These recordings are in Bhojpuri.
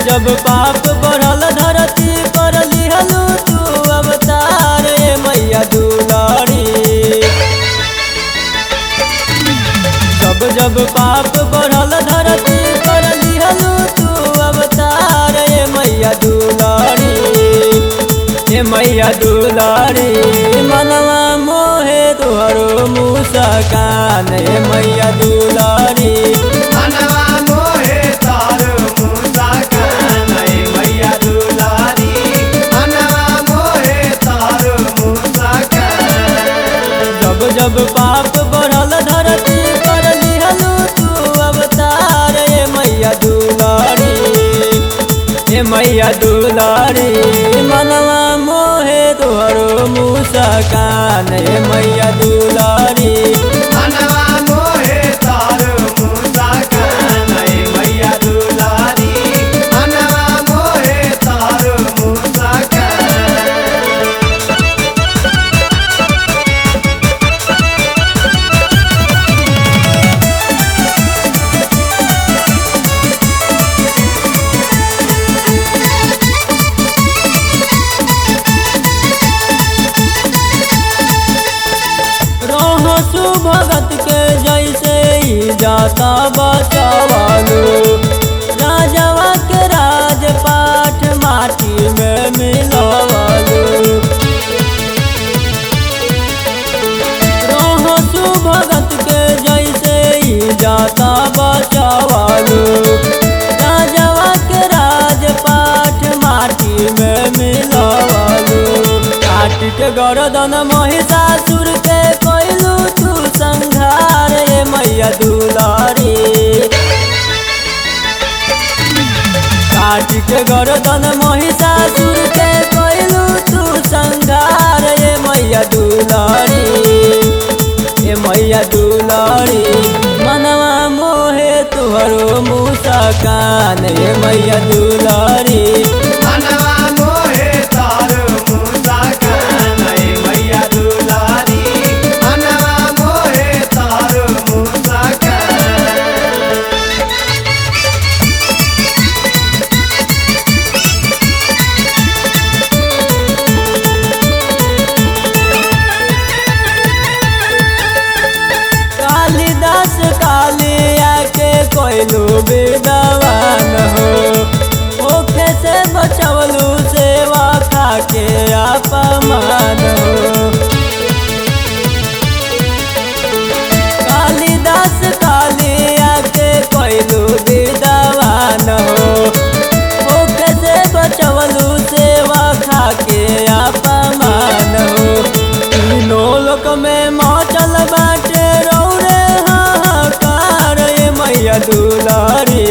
जब पाप बढ़ल धरती पर लिहलू तू अवतार ए मैया दुलारी जब जब पाप बढ़ल धरती पर लिहलू तू अवतार ए मैया दुलारी ए मैया दुलारी मनवा मोहे तोहरो मुस्कान ए मैया दुलारी मनवा मोहे तारो मूसा कानई मैया दुलारी मनवा मोहे तारो मूसा कान जब जब पाप बढ़ल धरती पर लिहलू तू अवतार ए मैया दुलारी ए मैया दुलारी मनवा मोहे तोहरो मुस्कान ए मैया दुलारी मनवा मोहे तारो मूसा कानई मैया दुलारी मनवा मोहे तारो मूसा कान रहो सुभगत के जैसे ही जाता बचावालो राजवा के राजपाठ माटी में मिलवालो रहो सुभगत के जैसे ही जाता बचावालो राजवा के राजपाठ माटी में मिलवालो काट के गरदन महिषासुर के कोइलू तू संघार ए मैया दुलारी काट के गरदन महिषासुर के कोइलू तू संघार ए मैया दुलारी ए मैया दुलारी मनवा मोहे तुहरो मुस्कान ए मैया दुलारी मनवा मोहे तारो मूसा कानई मैया दुलारी मनवा मोहे तारो मूसा कान कालिदास कालिया के कोइलू विद्वान हो ओखे से बचवलू सेवा खाके अपमान हो कालिदास कालिया के कोइलू विद्वान हो ओखे से बचवलू सेवा खाके अपमान हो तीनों लोक में मचल बाटे रौरे हाहाकार ए मैया दुलारी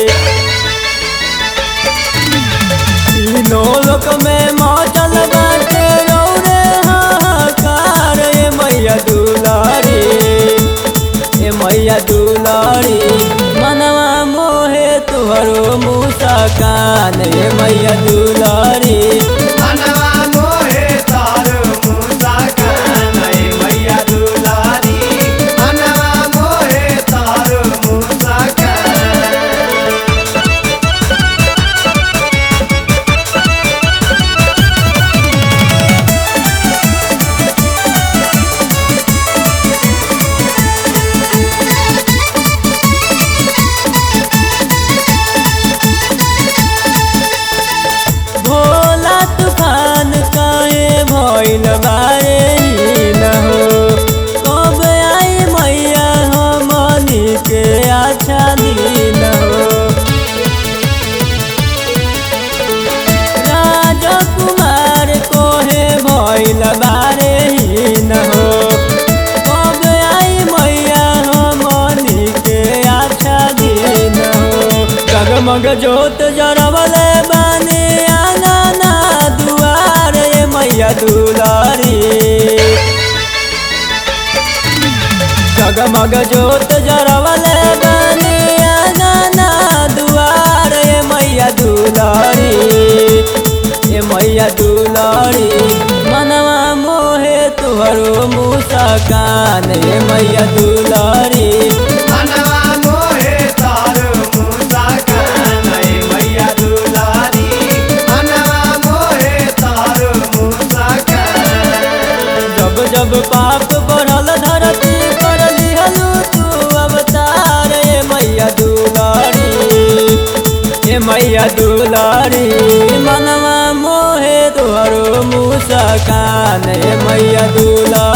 तीनों लोक में मचल बाटे रौरे हाहाकार ए मैया दुलारी ए मैया दुलारी मनवा मोहे तुहरो मुस्कान ए मैया दुलारी मनवा मोहे तारो मूसा कानई मैया दुलारी मनवा मोहे तारो मूसा कान भोला तूफान काहे भइल बारे न हो कब आई मैया हमनी के अच्छा दिन हो राजकुमार कोहे भइल बारे न हो कब आई मैया हमनी के अच्छा दिन हो जगमग जोत जरवले बानी आंगना दुआर ए मैया दुलारी जगमग जोत जरवले बानी आंगना दुआर ए मैया दुलारी ए मैया दुलारी मनवा मोहे तुहरो मुस्कान ए मैया दुलारी मनवा मोहे तारो मूसा कानई मैया दुलारी मुस्कान ए मैया दुलारी